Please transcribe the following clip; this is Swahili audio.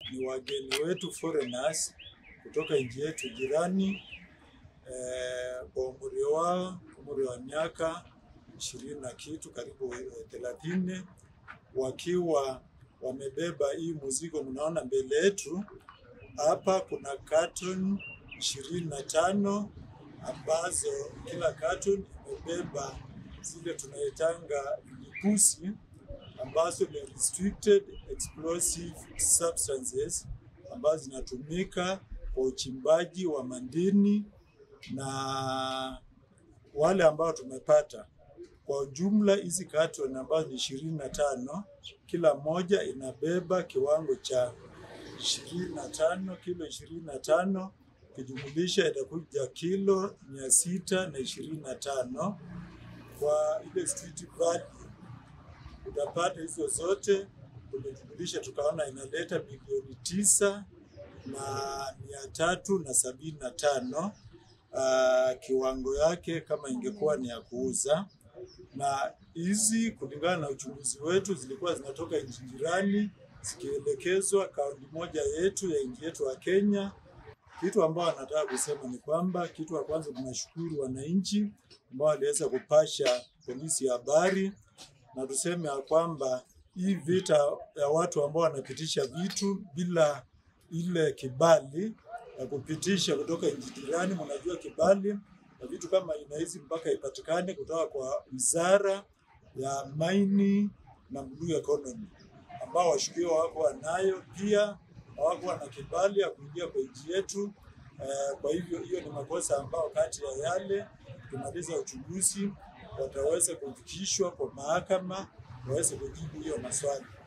ni wageni wetu foreigners kutoka nchi yetu jirani eh, kwa umri wao umri wa miaka ishirini na kitu karibu thelathini wakiwa wamebeba hii mzigo mnaona mbele yetu hapa. Kuna carton ishirini na tano ambazo kila carton imebeba zile tunaitanga vipusi ambazo ni restricted explosive substances ambazo zinatumika kwa uchimbaji wa madini na wale ambao tumepata kwa ujumla hizi carton ambazo ni ishirini na tano kila moja inabeba kiwango cha ishirini na tano kilo ishirini na tano kijumulisha itakuja kilo mia sita na ishirini na tano kwa ile street value utapata hizo zote tumejumulisha tukaona inaleta milioni tisa na mia tatu na sabini na tano uh, kiwango yake kama ingekuwa ni ya kuuza na hizi kulingana na uchunguzi wetu zilikuwa zinatoka nchi jirani zikielekezwa kaunti moja yetu ya nchi yetu ya Kenya. Kitu ambao anataka kusema ni kwamba, kitu cha kwanza tunashukuru wananchi ambao waliweza kupasha polisi habari, na tuseme ya kwamba hii vita ya watu ambao wanapitisha vitu bila ile kibali ya kupitisha kutoka nchi jirani, mnajua kibali na vitu kama aina hizi mpaka ipatikane kutoka kwa wizara ya maini na blue economy, ambao washukiwa wako wanayo pia hawakuwa na kibali ya kuingia kwa nchi yetu. Eh, kwa hivyo hiyo ni makosa ambao kati ya yale kumaliza uchunguzi wataweza kufikishwa kwa mahakama waweze kujibu hiyo maswali.